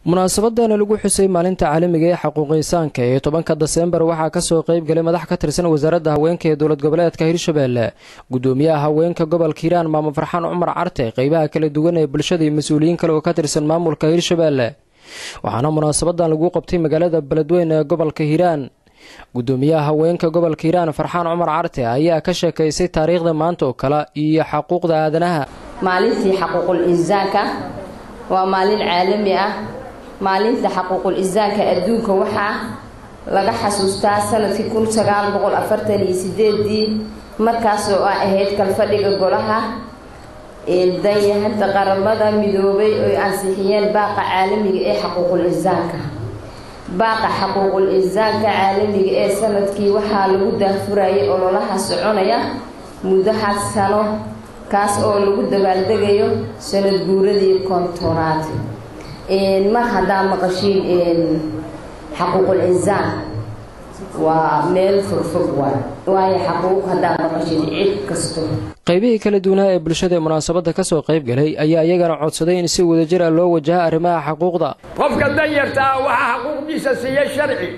munaasabadana lagu xusay maalinta caalamiga ee xaquuqiinsaanka ee tobanka deseembar waxaa kasoo qeyb galay madax ka tirsan wasaaradda haweenka ee dowlad goboleedka hirshabelle gudoomiyaha haweenka gobolka hiiraan maamo farxaan cumar carte qeybaha kala duwan ee bulshada iyo mas-uuliyiin kale oo ka tirsan maamulka hirshabelle waxaana munaasabadan lagu qabtay magaalada beledweyne ee gobolka hiiraan gudoomiyaha haweenka gobolka hiiraan farxaan cumar carte ayaa ka sheekaysay taariikhda maanta oo kale iyo xaquuqda aadanaha maalintii xaquuqul insaanka waa maalin caalami ah maalinta xaquuqul insaanka adduunka waxaa laga xasuustaa sanadkii kun sagaal boqol afartan iyo sideedii markaasoo a ahayd kalfadhiga golaha danyahanta qaramada midoobay oy ansixiyeen baaqa caalamiga ee xaquuqul insaanka baaqa xaquuqul insaanka caalamiga ee sanadkii waxaa lagu daafurayay ololaha soconaya muddo had sano kaas oo lagu dabaaldegayo sanad guuradii kontonaad mar haddaa maqashiin xaquuqul insaan waa meel fogfog waay waayo xaquuq haddaa maqashiin cid kasto qaybihii kala duwanaa ee bulshada ee munaasabadda kasoo qayb galay ayaa iyagana codsaday in si wadajir ah loo wajaha arrimaha xaquuqda qofka danyarta ah waxaa xaquuqdiisa siiya sharci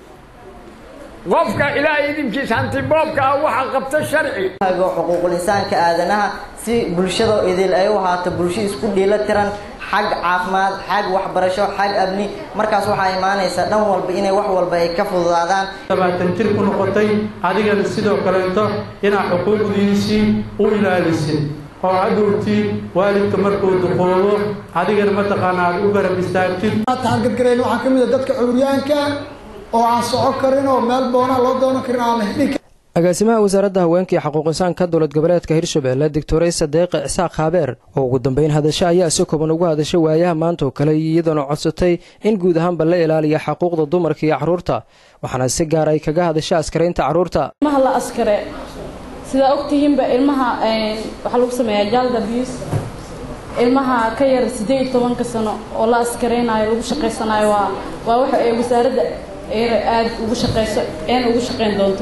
qofka ilaahay idinkiis hantiboobka ah waxaa qabta sharci xuquuqul insaanka aadanaha si bulshada idil ay u ahaato bulsho isku dhiila tiran xag caafimaad xag waxbarasho xag amni markaas waxaa imaanaysa dhan walba inay wax walba ay ka fududaadaan labaatan jir ku noqotay adigana sidoo kaleeto inaad xuquuqdiisii u ilaalisid oo hadhowtii waalidka markuu duqoobo adigana mataqaana aad u garab istaagtid taargadgarayn waxaa ka mid a dadka curyaanka oo aan soco karin oo meel boona loo doonan karin aan la heli agaasimaha wasaaradda haweenka iyo xaquuqinsaanka dowlad goboleedka hirshabelle doctore sadeeqe isaaq khaabeer oo ugu dambeyn hadasho ayaa si kooban ugu hadashay waayaha maanta oo kale iyadoona codsatay in guud ahaanba la ilaaliya xaquuqda dumarka iyo caruurta waxaana si gaar ay kaga hadashay askaraynta caruurta ilmaha la askare sidaa ogtihiinba ilmaha waxaa lagu sameeyaa jald abuse ilmaha ka yar siddeed iyo tobanka sano oo la askaraynayo lagu shaqaysanayo waa waa waxa ay wasaaradda aada ugu shaqeyso een ugu shaqayn doonto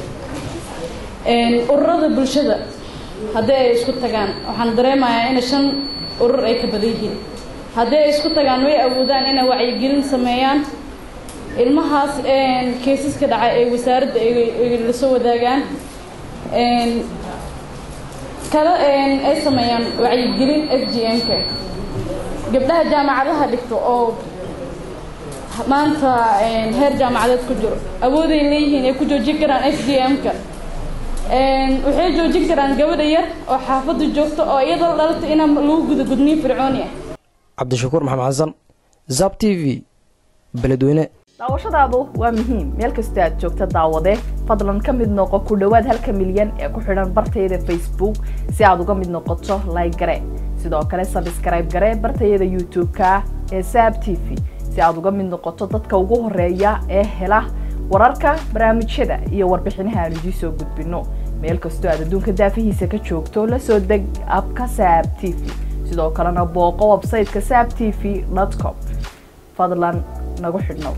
ururada bulshada haddii ay isku tagaan waxaan dareemayaa in shan urur ay ka badan yihiin haddii ay isku tagaan way awoodaan inay wacyigelin sameeyaan ilmahaas keesaska dhacay ee wasaaradda la soo wadaagaan kale ay sameeyaan wacyigelin f g m-ka gabdhaha jaamacadaha dhigto oo maanta heer jaamacadeed ku jiro awooday leeyihiin ay ku joojin karaan f g m-ka waxay joojin karaan gabadha yar oo xaafadda joogta oo iyadoo dhalatay inaa lagu guda gudniin fircooni ah cabdishakuur maxamed xasan zab t v beledweyne daawashadaadu waa muhiim meel kastoo aad joogta daawade fadlan ka mid noqo ku dhowaad halka milyan ee ku xidhan bartayada facebook si aad uga mid noqoto like gare sidoo kale sabskrayb gare bartayada youtube-ka ee saab t v si aad uga mid noqoto dadka ugu horeeya ee hela wararka barnaamijyada iyo warbixinaha aan idiin soo gudbino meel kastoo aad adduunka daafihiisa ka joogto la soo deg abka saab t v sidoo kalena booqo websayteka saab t v com fadlan nagu xidhnow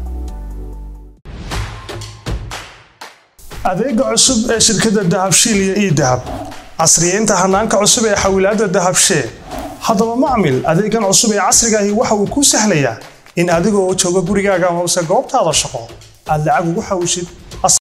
adeega cusub ee shirkadda dahabshiil iyo ii dahab casriyeynta hanaanka cusub ee xawilaadda dahabshee haddaba macmil adeegan cusub ee casrigaahi waxa uu kuu sahlayaa in adigoo jooga gurigaaga amase goobtaada shaqo aad lacag ugu xawishid